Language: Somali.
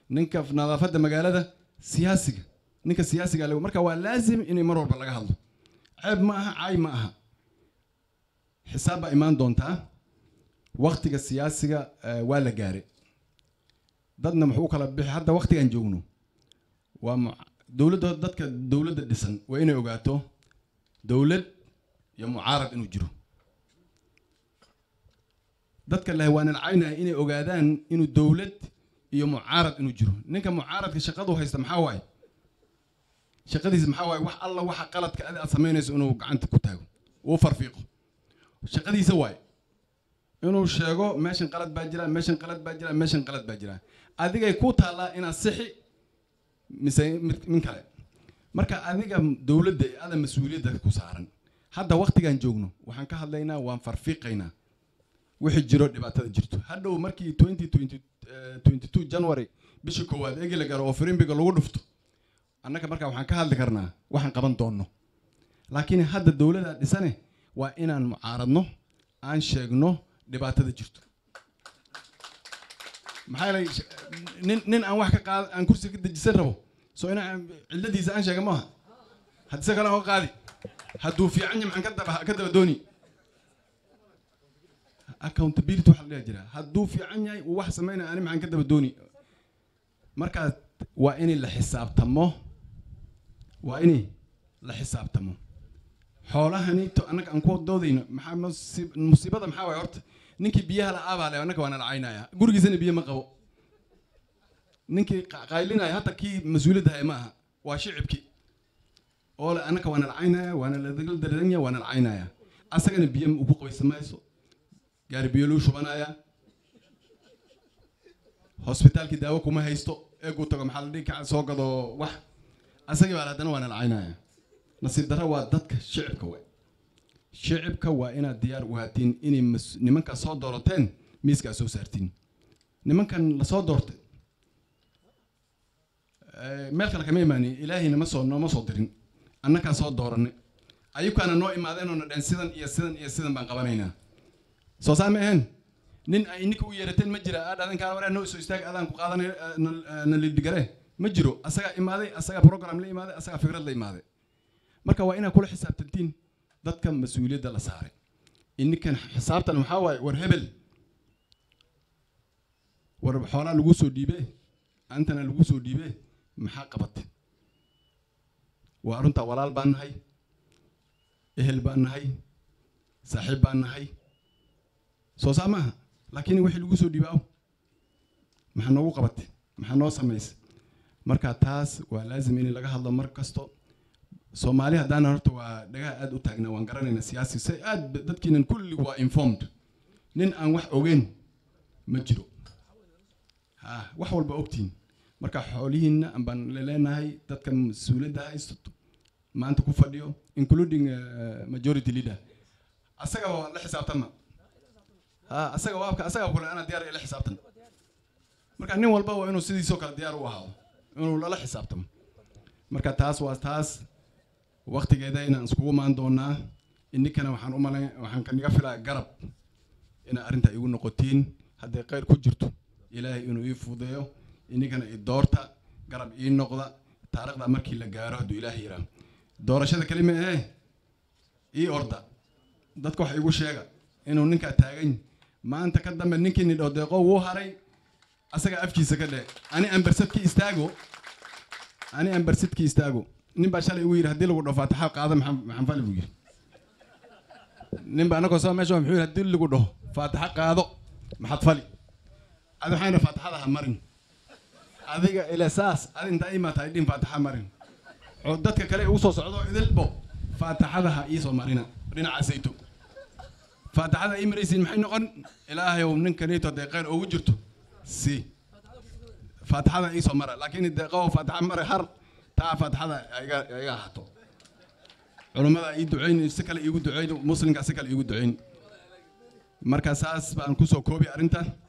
ninka nadaafadda magaalada siyaasiga ninka siyaasiga le marka waa laazim in mar walba laga hadlo ceeb ma aha caay ma aha xisaab baa imaan doontaa waktiga siyaasiga eh, waa la gaaray dadna muxuu u kala bixi hadda waktigan joogno waa mu- dowladda dadka dowladda dhisan waa inay ogaato dowlad iyo mucaarad inuu jiro dadka leh waa nalcaynaya inay ogaadaan inuu dowlad iyo mucaarad inuu jiro ninka mucaaradka shaqadu haysta maxaa waaye shaqadiisa maxaa waaye wax alla waxa qaladka adi aad samaynayso inuu gacanta ku taago uu farfiiqo shaqadiisa waaye inuu sheego meeshan qalad baa jira meeshan qalad baa jira meeshan qalad baa jira adigay ku taallaa inaad sixi mise mid min kale marka adiga dowladda ee ada mas-uuliyadda ku saaran hadda waktigan joogno waxaan ka hadlaynaa waan farfiiqaynaa wixii jiro dhibaatada jirto hadhow markii 2020 eh, 22 january bishii koowaad eegi la garo oo firimbiga lagu dhufto annaga markaa waxaan ka hadli karnaa waxaan qaban doonno laakiin hadda dowladda dhisane waa inaan mucaaradno aan sheegno dhibaatada jirto maxaa yeelay sh- nin nin aan wax ka qaad aan kursi ka dejisan rabo soo inaan cilladiisa aan sheega maaha haddii se kale oo qaadi hadduu fiican yahay maxaan ka daba ka daba dooni accountability waxaa la dhihi jiraa hadduu fiican yahay uu wax samaynaya ani maxaan ka daba dooni marka waa in la xisaabtamo waa in la xisaabtamo xoolahani to annaga aan ku doodayno maxaa musi- musiibada maxaa waay horta ninkii biyaha la-aa baa le annaga waa nala caynaya gurigiisana biyo ma qabo ninkii qa- qaylinaya hata kii mas-uuliyadda haya ma aha waa shicibkii oo le annaga waa nala caynaya waa nala daradanya waa nala caynaya asagana biyo ugu qabaysa mayso gaari biyo luu shubanaya hosbitaalkii daawo kuma haysto eeguu tago maxaa la dhihi kaca soo gado wax asagii baa haddana waa nala caynaya nasiib darro waa dadka shicibka we shicibka waa inaad diyaar u haatiin inay mas- nimankaa soo doorateen miiskaa soo saartiin nimankan lasoo doortay eh, meel kale kama imaanin ilaahay nama soo nooma soo dirin annagaa soo dooranay ayukaana noo imaadeen oo na dhehen sidan iyo sidan iyo sidan baan qabanaynaa soo saa ma ahayn nin ay ninka u yeerateen ma jira aad adan kaan waraa noo soo istaag adaan ku qaadanay eh, na- eh, na lidhigare ma jiro asagaa imaaday asagaa program la imaaday asagaa fikrad la imaaday marka waa inaad kula xisaabtantiin dadka mas-uuliyadda la saaray ininkan xisaabtan maxaa waaye war hebel war xoolaa lagu soo dhiibe antana lagu soo dhiibe maxaa qabatay waa runtaa walaal baan nahay ehel baan nahay saaxiib baan nahay soo saa maaha laakiin wixii lagu soo dhiibaa maxaa noogu qabatay maxaa noo samaysay marka taas waa laazim in laga hadlo mar kasto soomaali haddaan horta waa dhagaha aad u taagnaa waan garanayna siyaasi se aad ba- dadkiinan kulli waa informed nin aan wax ogeyn ma jiro ha wax walba ogtiin marka xoolihiinna baan leenahay dadka mas-uuliyadda haysto maanta ku fadhiyo including uh, majority leader asaga waa la xisaabtama ha asaga waabka asaga kule anaa diyaar la xisaabtan marka nin walba waa inuu sidiisoo kale diyaar u ahaado inuu lala xisaabtamo marka taas waa taas waktigeeda inaan iskugu maan doonaa ininkana waxaan u malayn waxaan kaniga filaa garab inaa arrinta igu noqotiin hadday khayr ku jirto ilaahay inuu ii fududeeyo ininkana i doorta garab ii noqda taariikhda markii la gaaro hadduu ilaahay yiraa doorashada kelima ee ii orda dadka wax igu sheega inuu ninkaa taagan maanta ka dambe ninkii nidho deeqo wuu haray asaga afkiisa ka dhee ani ambarsadki istaago ani ambarsidki istaago nin baa shalay igu yidhi haddii lagu dhaho faataxa qaada maxaan maxaan fali buu yidhi nin baa anagoo soo meesha muxuu yidhi haddii lagu dhaho faataxa qaado maxaad fali adi waxaan yidhi faataxada ha marin adiga ile saas adi intaa imaata ay dhihin faataxa marin oo dadka kale ugu soo socdo idilbo faataxada ha iisoo marina dhinacaasayto faataxada ii maraysiin maxay noqon ilaahayow ninkaniito dee khayr ugu jirto si faataxada iisoo mara laakiin deeqow faataxa mare har taa faataxada iga iga ahato culummada ii ducayn si kale iigu ducayn muslimka si kale iigu ducayn marka saas baan kusoo koobi arrinta